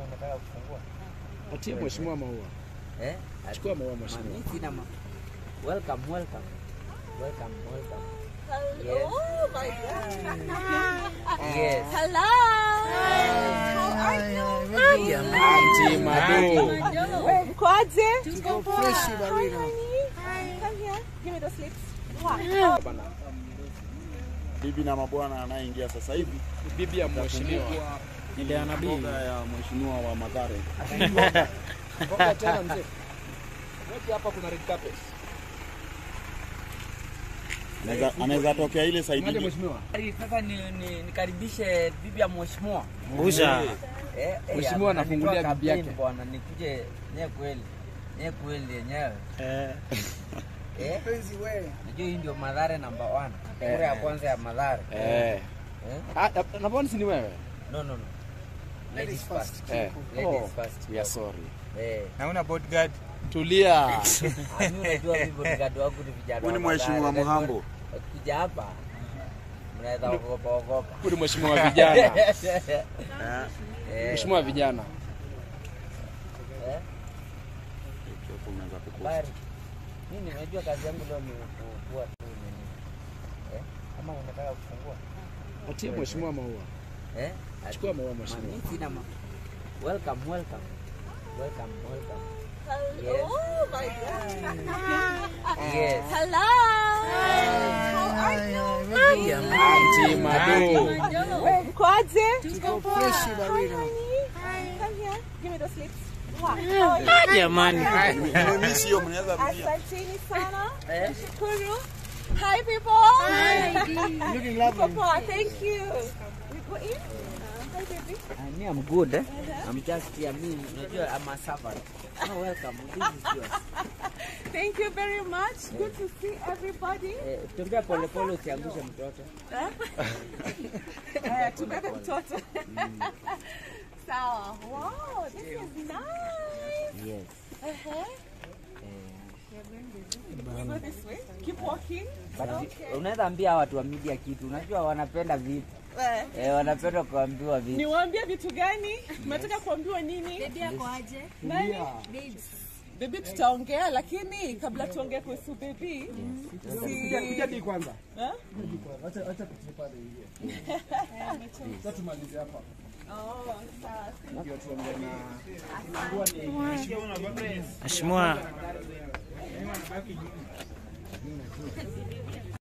unataka kufungua? Patie mheshimiwa maua. Eh? Chukua maua mheshimiwa. Mimi sina ma. Welcome, welcome. Welcome, welcome. Oh my God. Yes. Hello. How are you? Auntie Mado. Mkoaje? Tuko fresh barida. Come here. Give me those lips. Wow. bibi na mabwana anayeingia sasa hivi Bibi ya mheshimiwa. ile mboga ya mheshimiwa wa Mathare. Ngoja tena mzee. Wote hapa kuna red carpet. Anaweza- Anaweza tokea ile side Mwaje ile. mheshimiwa? Sasa ni, ni, nikaribishe bibi ya mheshimiwa. Uza. Eh, eh, Mheshimiwa hapa anafungulia nitoa bibi yake. kampeni Bwana nikuje nye kweli. Nye kweli yenyewe. Eh. Eh? Najua hii ndio Mathare number one. Kura ya kwanza ya Mathare. Eh. Eh? Ah, na mbona si ni wewe? No, no, no. Ladies first. Eh. Ladies Oh, first. we are sorry. Eh. Naona bodyguard. Tulia. Mimi unajua mimi bodyguard wangu ni vijana. Huyu ni wa mheshimiwa Mathare. Muhambo. Wakija hapa mnaweza ogopa ogopa. Huyu ni mheshimiwa wa vijana. Eh. Mheshimiwa wa vijana. Eh? Hapo unaweza kukosa. Bari. Mimi nimejua kazi yangu leo ni kuwa tu nini. Eh? Kama unataka kufungua. Patie mheshimiwa maua. Eh? Chukua maua mheshimiwa. Mimi sina ma. Welcome, welcome. Welcome, welcome. Oh my God. Yes. Hello. How are you? Auntie Mado. Mkoaje? Tuko fresh barida. Come here. Give me those lips. Wow. Jamani. Mimi sio mnaweza rudia. Asanteni sana. Eh? Shukuru. Hi people. Looking lovely. Thank you. We go in. Hi baby. Uh, me, I'm good. Eh? I'm just here. Me, unajua I'm a servant. Oh, welcome. This is yours. Thank you very much. Good to see everybody. Eh, tembea pole pole usiangushe mtoto. Haya, tubebe mtoto. Sawa. Wow, this is nice. Yes. Uh-huh. We go this way. Keep walking. But Okay. unaweza ambia watu wa media kitu. Unajua wanapenda vitu. Eh, Eh, wanapenda kuambiwa vitu. Niwaambie vitu gani? Mnataka kuambiwa nini? Nani? Baby tutaongea lakini kabla tuongee kuhusu baby si Di kwanza. Eh? Acha acha tupande ingie. Sasa tumalize hapa. Oh, sawa. Ndio tuongee na Mheshimiwa